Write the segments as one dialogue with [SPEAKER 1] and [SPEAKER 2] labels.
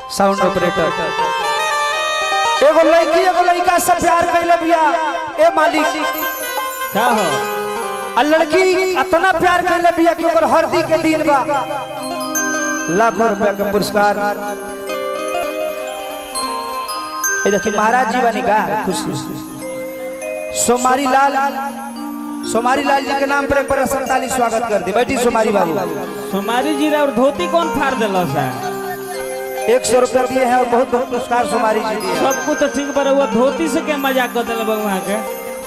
[SPEAKER 1] Sound operator एगो लड़की एगो लड़का से प्यार कैले बिया ए मालिक
[SPEAKER 2] क्या हो
[SPEAKER 1] आ लड़की इतना प्यार कैले बिया कि ओकर हरदी के दिन बा लाखों रुपया के पुरस्कार ए देखी महाराज जी बनी का खुशी सोमारी लाल सोमारी लाल जी के नाम पर एक बार संताली स्वागत कर दी बैठी सोमारी बाबू
[SPEAKER 2] सोमारी जी और धोती कौन फाड़ दिल सा
[SPEAKER 1] एक सौ रुपया दिए हैं और बहुत बहुत पुरस्कार सोमारी जी दिए हैं।
[SPEAKER 2] सब कुछ तो ठीक पर हुआ धोती से क्या मजाक कर दिल वहाँ के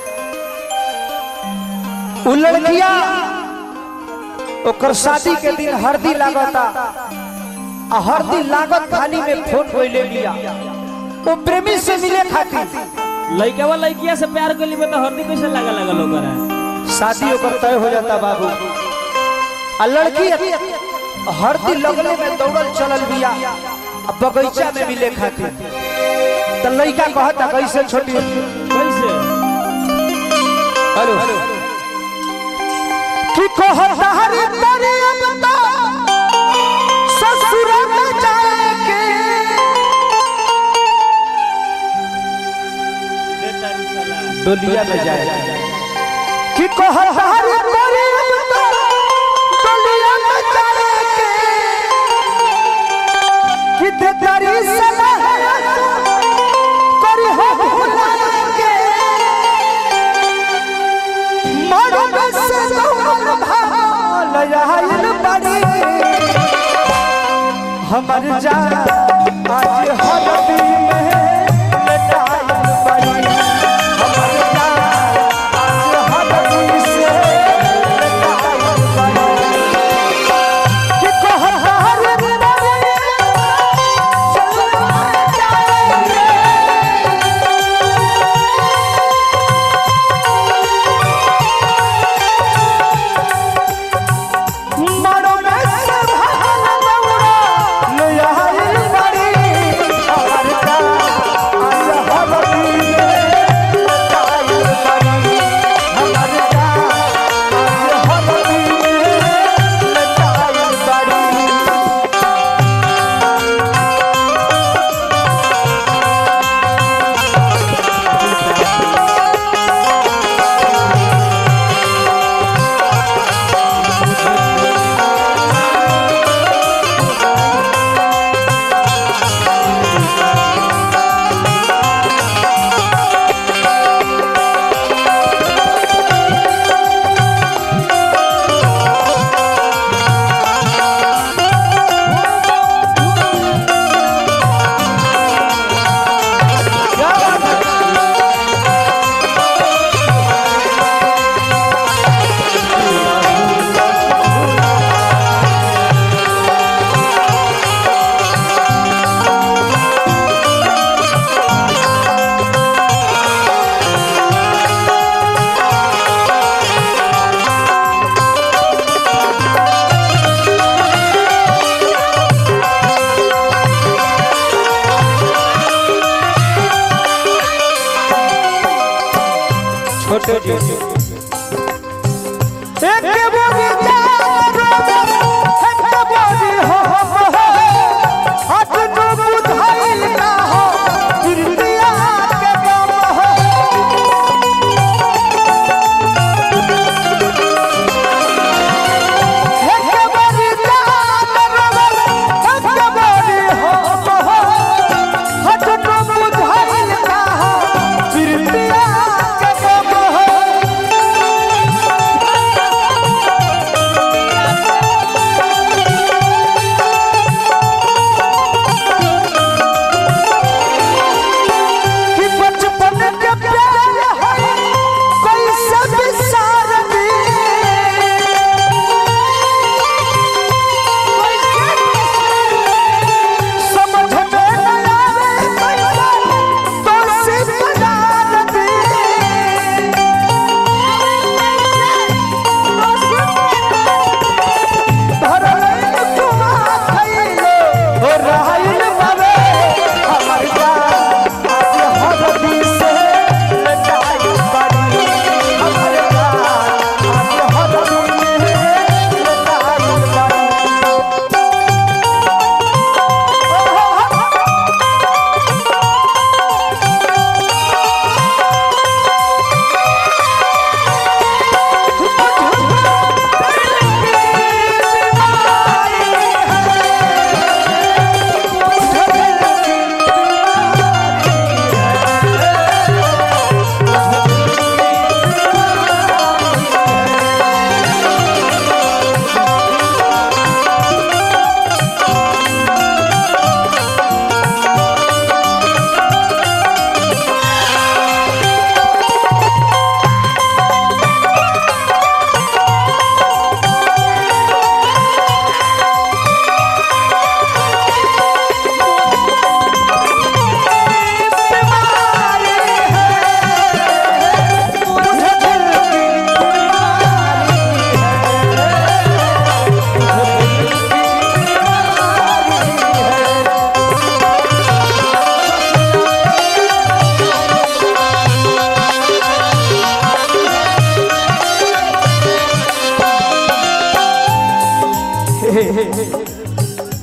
[SPEAKER 1] उ लड़किया ओकर शादी के दिन हरदी लागता आ हरदी लागत खाली में फोन कोइले बिया वो प्रेमी से मिले खातिर
[SPEAKER 2] लड़का वा लड़किया से प्यार कर ली तो हल्दी कैसे लगा लगा लोग
[SPEAKER 1] शादी ओकर तय हो जाता बाबू आ लड़की हरदी लगले में दौड़ल चलल बिया आ बगीचा में मिले खातिर तो लड़का कहता कैसे छोटी
[SPEAKER 2] कैसे
[SPEAKER 1] हेलो कि कहता हरे तेरे अब तो ससुर में जाएंगे डोलिया में जाएंगे कि कहता हरे तेरे अब तो डोलिया में जाएंगे कि ते तेरी सलाह करी हो भुलाएंगे मरद से दौड़ल भाल आइल बड़ी हमर जान आज हरदी में लटाइल बड़ी हमर जान आज हरदी से लटाइल बड़ी कि कहर बड़ी चल जाएंगे मरो में से भागल दौड़ा ले आइल बड़ी हमर का आज हरदी में लटाइल बड़ी हमर का आज हरदी में लटाइल बड़ी छोटे जी एक बोगी जारो एक बोगी हो हाथ नु बुधाइल ना हो गिरतिया के गम हो एक बोगी जारो एक बोगी हो हाथ नु बुधाइल ना हो गिरतिया के गम हो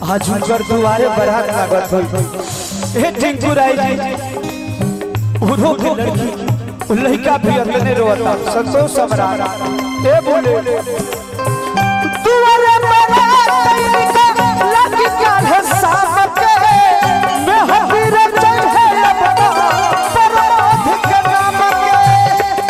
[SPEAKER 1] आज उनकर दुआरे बरात लागत होई हे टिंकू राय जी उरो के लड़की उ लड़का भी अपने रोता संतोष सम्राट ए बोले दुआरे बरात लड़की का है सामक मैं हबीर चल है अपना परमाध के नाम के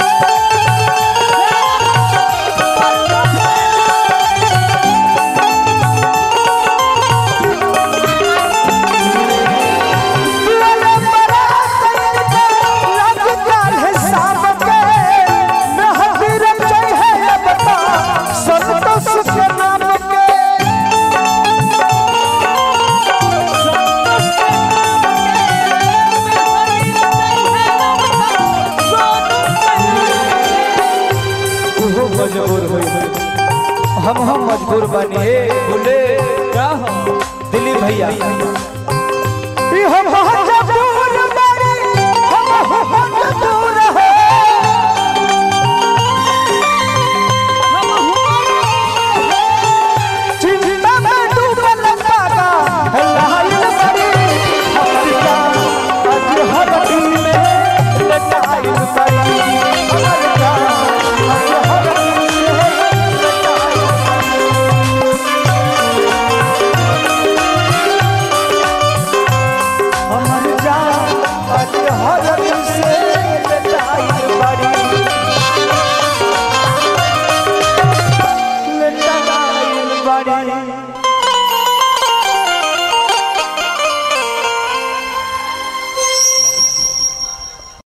[SPEAKER 1] मजबूर हो हम हम मजबूर बनिए बोले
[SPEAKER 2] का हो
[SPEAKER 1] दिलीप भैया